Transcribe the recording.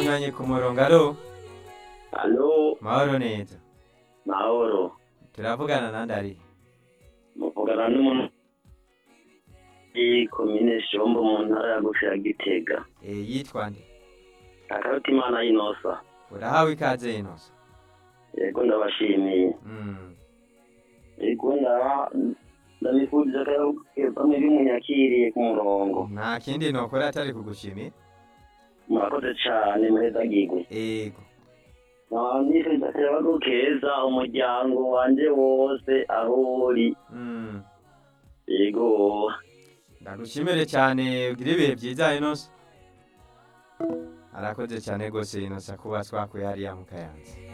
munywanyi ku murongo alo Alo, mahoro neza mahoro. turavugana nande ari Muvugana n'umuntu i komine Shombo mu ntara ya Gufi ya Gitega. e, yitwa nde Akaroti Imana y'inosa. urahawe ikaze inoso Yego ndabashimiye. mm. Yego ndaba ndabifuriza ko bamwe bimunyakiriye ku murongo. nta kindi nokora atari kugushimira Murakoze cane muheza gigwe. ego Nifuriza akayabagu keza umuryango wanje wose aho uri. mm. Yego. ndagushimire cyane ugire ibihe byiza inoso arakoze cyane rwose inosa kuba twakuye hariya mu kayanza